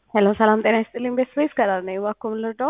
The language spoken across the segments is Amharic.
ሄሎ ሰላም ጤና ይስጥልኝ። ቤት ስፔስ ከላር ነኝ። እባክዎ ምን ልርዳዎ?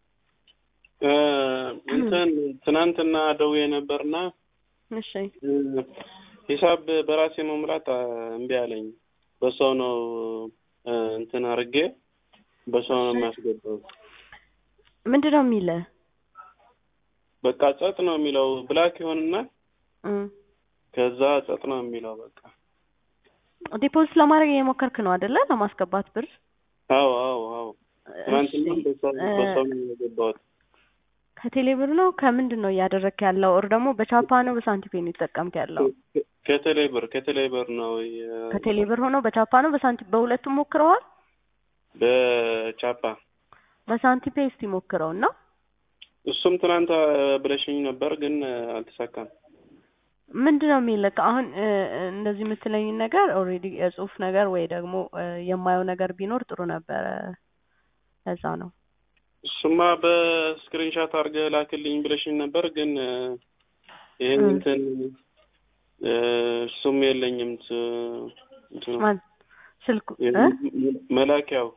እንትን ትናንትና ደውዬ ነበርና እሺ ሂሳብ በራሴ መሙላት እምቢ አለኝ። በሰው ነው እንትን አድርጌ በሰው ነው የሚያስገባው። ምንድን ነው የሚልህ? በቃ ጸጥ ነው የሚለው ብላክ ይሆንና እም፣ ከዛ ጸጥ ነው የሚለው በቃ። ዲፖዚት ለማድረግ እየሞከርክ ነው አይደለ? ለማስገባት ብር። አዎ አዎ አዎ። ትናንትና እሺ፣ በሰው እ፣ በሰው ነው የገባሁት። ከቴሌ ብር ነው ከምንድን ነው እያደረግክ ያለው? ኦር ደግሞ በቻፓ ነው በሳንቲፔ ነው የተጠቀምክ ያለው? ከቴሌ ብር ከቴሌ ብር ነው የ- ከቴሌ ብር ሆኖ በቻፓ ነው በሳንቲም በሁለቱም ሞክረዋል? በቻፓ በሳንቲፔ እስቲ ሞክረው እና እሱም ትናንት ብለሽኝ ነበር ግን አልተሳካም። ምንድን ነው የሚልክ አሁን እ፣ እንደዚህ የምትለኝ ነገር ኦልሬዲ የጽሁፍ ነገር ወይ ደግሞ እ፣ የማየው ነገር ቢኖር ጥሩ ነበረ። ለዛ ነው እሱማ በስክሪንሻት አድርገህ ላክልኝ ብለሽኝ ነበር ግን እ፣ ይህን እ። እንትን እ፣ እሱም የለኝም ት- እንትኑ ማን ስልኩ እ? የ- መላኪያው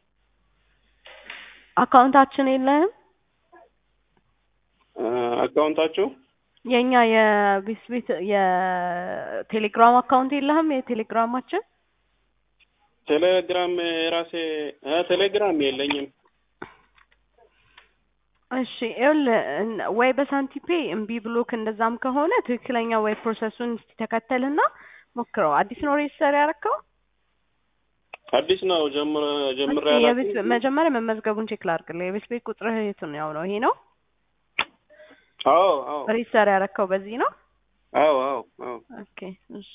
አካውንታችን የለህም? እ፣ አካውንታችሁ የኛ የቤት ቤት የቴሌግራም አካውንት የለህም? የቴሌግራማችን ቴሌግራም የራሴ እ፣ ቴሌግራም የለኝም። እሺ ይኸውልህ እን- ወይ በሳንቲፔ እምቢ ብሎክ እንደዛም ከሆነ ትክክለኛ ወይ ፕሮሰሱን እስቲ ተከተልና ሞክረው። አዲስ ነው ሬጅስተር ያደረከው? አዲስ ነው ጀምረ ጀምሬ እስኪ አላውቅም። የቤት መጀመሪያ መመዝገቡን ቼክ ላድርግልህ። የቤት ቤት ቁጥርህ የትኛው ነው? ይሄ ነው አዎ አዎ ሬጅስተር ያደረከው በዚህ ነው? አዎ አዎ አዎ ኦኬ እሺ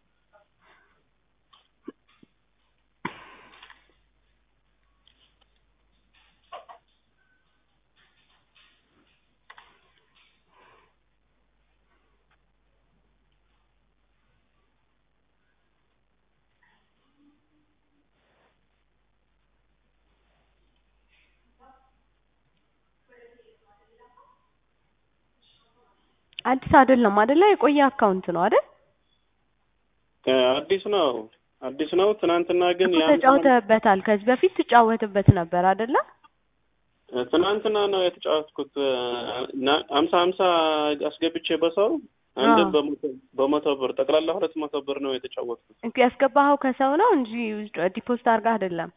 አዲስ አይደለም አይደለ? የቆየ አካውንት ነው አይደል? እ፣ አዲስ ነው አዲስ ነው። ትናንትና ግን እኮ ያን ተጫውተህበታል። ከዚህ በፊት ትጫወትበት ነበር አይደለ? ትናንትና ነው የተጫወትኩት። ና- ሀምሳ ሀምሳ አስገብቼ በሰው አንድ አዎ። በመቶ በመቶ ብር ጠቅላላ ሁለት መቶ ብር ነው የተጫወትኩት። እንክ ያስገባኸው ከሰው ነው እንጂ ዲፖዚት አድርገህ አይደለም።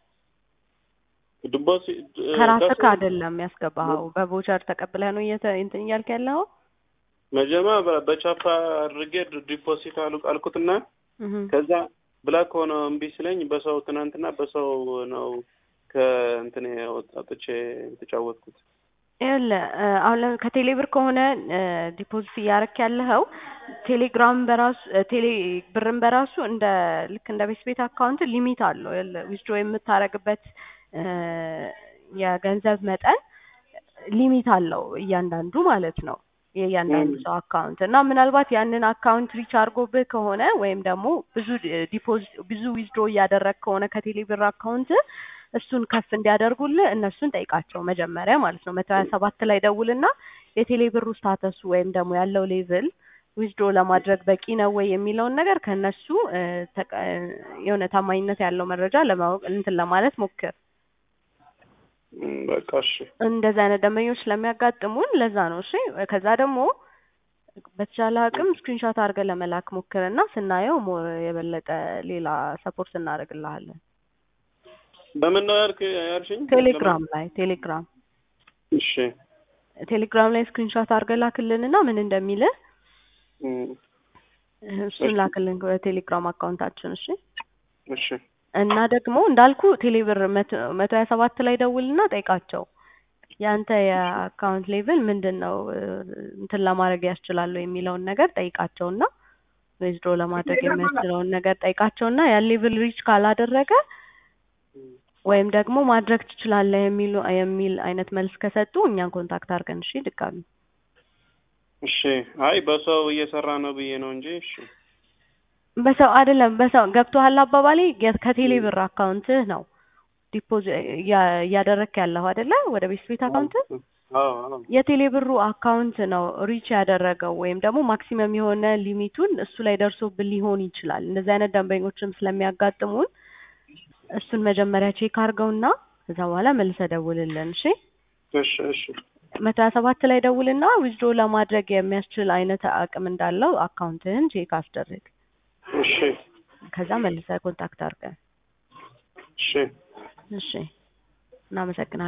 ድቦስ ከራስህ አይደለም ያስገባኸው። በቮቸር ተቀብለህ ነው እየተ እንትን እያልክ ያለኸው። መጀመሪያ በ- በቻፓ አድርጌ ድ- ዲፖዚት አሉ አልኩትና እህ ከዛ ብላክ ሆነ እምቢ ስለኝ በሰው ትናንትና በሰው ነው ከእንትን አውጥቼ የተጫወትኩት። ይኸውልህ እ፣ አሁን ለ- ከቴሌ ብር ከሆነ እ፣ ዲፖዚት እያደረክ ያለኸው ቴሌግራም በራሱ እ፣ ቴሌ ብርን በራሱ እንደ ልክ እንደ ቤት ቤት አካውንት ሊሚት አለው። ዊዝድሮ የምታደርግበት እ፣ የገንዘብ መጠን ሊሚት አለው እያንዳንዱ ማለት ነው የእያንዳንዱ ም። ሰው አካውንት እና ምናልባት ያንን አካውንት ሪች አድርጎብህ ከሆነ ወይም ደግሞ ብዙ ዲፖዚት ብዙ ዊዝድሮ እያደረግ ከሆነ ከቴሌ ብር አካውንት እሱን ከፍ እንዲያደርጉልህ እነሱን ጠይቃቸው መጀመሪያ ማለት ነው። መቶ ሀያ ሰባት ላይ ደውልና የቴሌ ብሩ ስታተሱ ወይም ደግሞ ያለው ሌቭል ዊዝድሮ ለማድረግ በቂ ነው ወይ የሚለውን ነገር ከእነሱ እ፣ ተቀ- የሆነ ታማኝነት ያለው መረጃ ለማወቅ እንትን ለማለት ሞክር። ም፣ በቃ እሺ እንደዚህ አይነት ደንበኞች ስለሚያጋጥሙን ለዛ ነው። እሺ ከዛ ደግሞ በተቻለ አቅም ስክሪንሾት አድርገን ለመላክ ሞክርና ስናየው ሞር የበለጠ ሌላ ሰፖርት እናደርግልሃለን። በምን ነው ያልክ ያልሽኝ? ቴሌግራም ላይ ቴሌግራም እሺ ቴሌግራም ላይ ስክሪንሾት አድርገን ላክልንና ምን እንደሚልህ ም፣ እሱን እሺ። ላክልን በቴሌግራም አካውንታችን። እሺ እሺ እና ደግሞ እንዳልኩ ቴሌብር መቶ መቶ ሀያ ሰባት ላይ ደውልና ጠይቃቸው ያንተ የአካውንት ሌቭል ምንድን ነው እ፣ እንትን ለማድረግ ያስችላሉ የሚለውን ነገር ጠይቃቸውና ዊዝድሮ ለማድረግ የሚያስችለውን ነገር ጠይቃቸውና ያን ሌቭል ሪች ካላደረገ ወይም ደግሞ ማድረግ ትችላለህ የሚሉ የሚል አይነት መልስ ከሰጡ እኛን ኮንታክት አድርገን እሺ ድጋሚ እሺ። አይ በሰው እየሰራ ነው ብዬ ነው እንጂ እሺ። በሰው አይደለም በሰው ገብቶሃል አባባሌ የ- ከቴሌ ብር አካውንትህ ነው ዲፖዚት እያደረግክ ያለኸው አይደለ ወደ ቤት ቤት አካውንት አዎ አዎ የቴሌ ብሩ አካውንት ነው ሪች ያደረገው ወይም ደግሞ ማክሲመም የሆነ ሊሚቱን እሱ ላይ ደርሶብን ሊሆን ይችላል። እንደዚህ አይነት ደንበኞችም ስለሚያጋጥሙን እሱን መጀመሪያ ቼክ አድርገውና ከዛ በኋላ መልሰህ ደውልልን። እሺ እሺ እሺ መቶ ሀያ ሰባት ላይ ደውልና ዊዝድሮ ለማድረግ የሚያስችል አይነት አቅም እንዳለው አካውንትህን ቼክ አስደርግ። እሺ ከዛ መልሰህ ኮንታክት አድርገን። እሺ እሺ እናመሰግናለን።